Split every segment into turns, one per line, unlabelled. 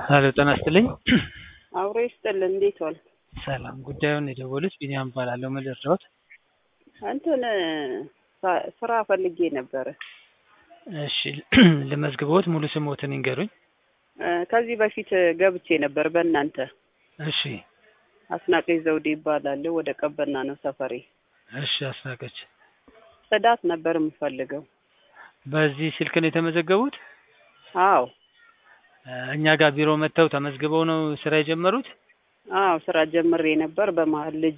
ሄሎ ጤና ይስጥልኝ።
አብሮ ይስጥልን። እንዴት ዋል?
ሰላም። ጉዳዩን የደወሉት ቢኒያም እባላለሁ። ምን ልርዳዎት?
እንትን ሳ- ስራ ፈልጌ ነበረ።
እሺ ልመዝግቦት፣ ሙሉ ስሞትን ይንገሩኝ።
እ፣ ከዚህ በፊት ገብቼ ነበር በእናንተ
እሺ
አስናቀች ዘውዴ ይባላለሁ። ወደ ቀበና ነው ሰፈሬ።
እሺ አስናቀች፣
ጽዳት ነበር የምፈልገው።
በዚህ ስልክ ነው የተመዘገቡት?
አዎ
እ፣ እኛ ጋር ቢሮ መጥተው ተመዝግበው ነው ስራ የጀመሩት?
አዎ ስራ ጀምሬ ነበር። በመሀል ልጅ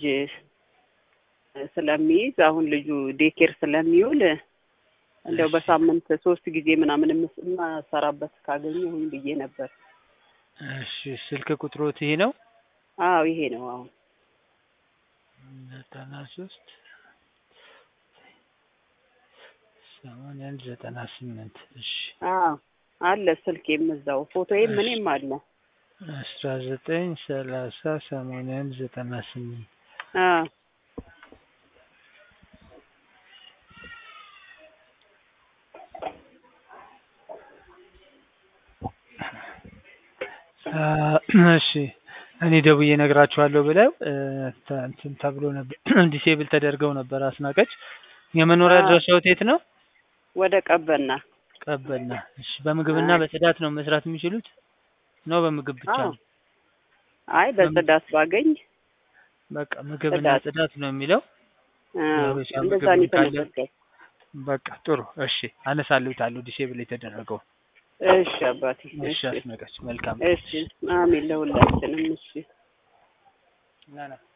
ስለሚይዝ አሁን ልጁ ዴኬር ስለሚውል እንደው
እሺ።
በሳምንት ሶስት ጊዜ ምናምን የምስ- የማሰራበት ካገኘሁኝ ብዬ ነበር።
እሺ ስልክ ቁጥሮት ይሄ ነው?
አዎ ይሄ ነው። አሁን
ዘጠና ሶስት ሰማንያ አንድ ዘጠና ስምንት እሺ
አዎ አለ ስልኬም እዛው ፎቶዬም
እሺ።
እኔም አለ።
አስራ ዘጠኝ ሰላሳ ሰማንያ አንድ ዘጠና ስምንት
አዎ
እሺ እኔ ደውዬ እነግራችኋለሁ ብለው እ፣ ተ- እንትን ተብሎ ነበር ዲሴብል ተደርገው ነበር። አስናቀች የመኖሪያ
አዎ።
አድራሻዎት የት ነው?
ወደ ቀበና
ቀበና። እሺ በምግብና
አይ።
በጽዳት ነው መስራት የሚችሉት ነው? በምግብ ብቻ
አዎ
ነው?
አይ በጽዳት ባገኝ
በቃ ምግብና
ጽዳት።
ጽዳት ነው የሚለው።
አዎ
የሀበሻ
እንደዛ
ምግብ
ነው
ካለ
የተመዘገበው።
በቃ ጥሩ። እሺ አነሳልሁታለሁ ዲሴብል የተደረገው።
እሺ አባቴ
እሺ
እሺ
አስናቀች መልካም
እሺ አሜን ለሁላችንም እሺ
ና ና